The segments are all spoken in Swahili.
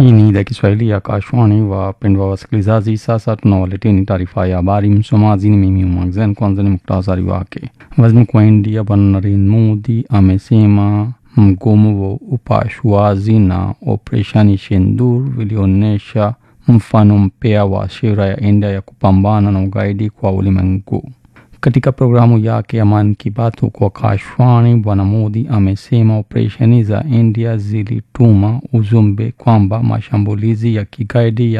Hii ni idhaa Kiswahili ya Kashwani. Wapendwa wasikilizaji, sasa tunawaleteni taarifa ya habari. Msomaji ni mimi Umangzen. Kwanza ni muktasari wake. Waziri Mkuu wa India Bwana Narendra Modi amesema mgomo wa upasuaji na operesheni Sindoor vilionyesha mfano mpya wa sera ya India ya kupambana na ugaidi kwa ulimwengu. Katika programu yake ya Mann Ki Baat huko Kashwani, Bwana Modi amesema operesheni za India zilituma ujumbe kwamba mashambulizi ya kigaidi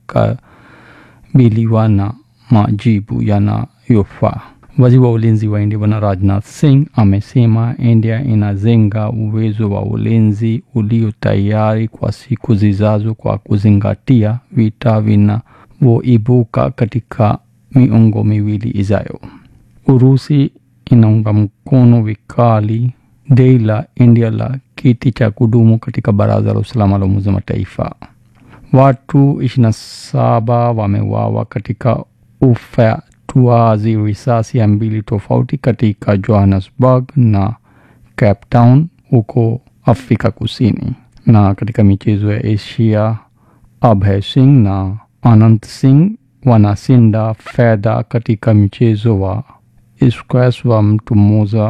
yatakabiliwa na majibu yanayofaa. Waziri wa ulinzi wa India Bwana Rajnath Singh amesema India inajenga uwezo wa ulinzi ulio tayari kwa siku zijazo kwa kuzingatia vita vinavyoibuka katika miongo miwili ijayo. Urusi inaunga mkono vikali dai la India la kiti cha kudumu katika Baraza la Usalama la Umoja wa Mataifa. Watu 27 wameuawa katika ufyatuaji risasi ya mbili tofauti katika Johannesburg na Cape Town huko Afrika Kusini. Na katika michezo ya Asia, Abhay Singh na Anand Singh wanashinda fedha katika mchezo wa squash wa mtu mmoja.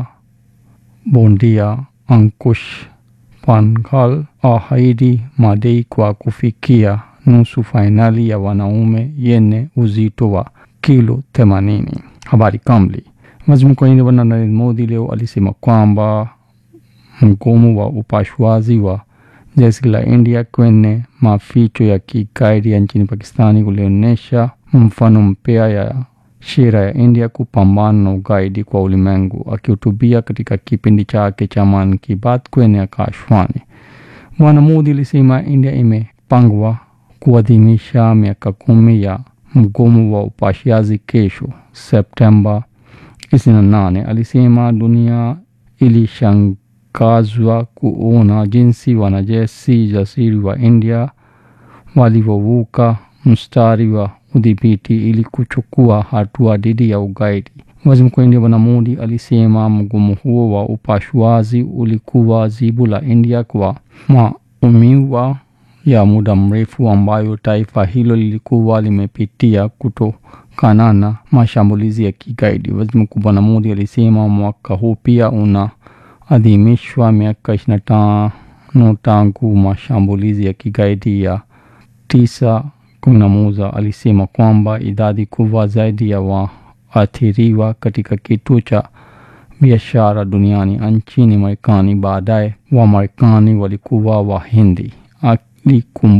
Bondia Ankush Panghal ahidi madai kwa kufikia nusu fainali ya wanaume yenye uzito wa kilo 80. Habari kamili. Waziri Mkuu wa India Bwana Narendra Modi leo alisema kwamba mgomo wa upasuaji wa jeshi la India kwenye maficho ya kigaidi ya nchini Pakistani ulionyesha mfano mpya ya sera ya India kupambana na ugaidi kwa ulimwengu. Akihutubia katika kipindi chake cha Mann Ki Baat kwenye Akashwani, Bwana Modi alisema India imepangwa kuadhimisha miaka kumi ya mgomo wa upasuaji kesho Septemba 28. Alisema dunia ilishangazwa kuona jinsi wanajeshi jasiri wa India walivyovuka mstari wa udhibiti ili kuchukua hatua dhidi ya ugaidi. Waziri Mkuu wa India Bwana Modi alisema mgomo huo wa upasuaji ulikuwa jibu la India kwa maumivu ya muda mrefu ambayo taifa hilo lilikuwa limepitia kutokana na mashambulizi ya kigaidi. Waziri Mkuu Bwana Modi alisema mwaka huu pia unaadhimishwa miaka 25 tangu mashambulizi ya kigaidi ya tisa kumi na moja. Alisema kwamba idadi kubwa zaidi ya waathiriwa katika kituo cha biashara duniani nchini Marekani baadaye wa Marekani walikuwa Wahindi.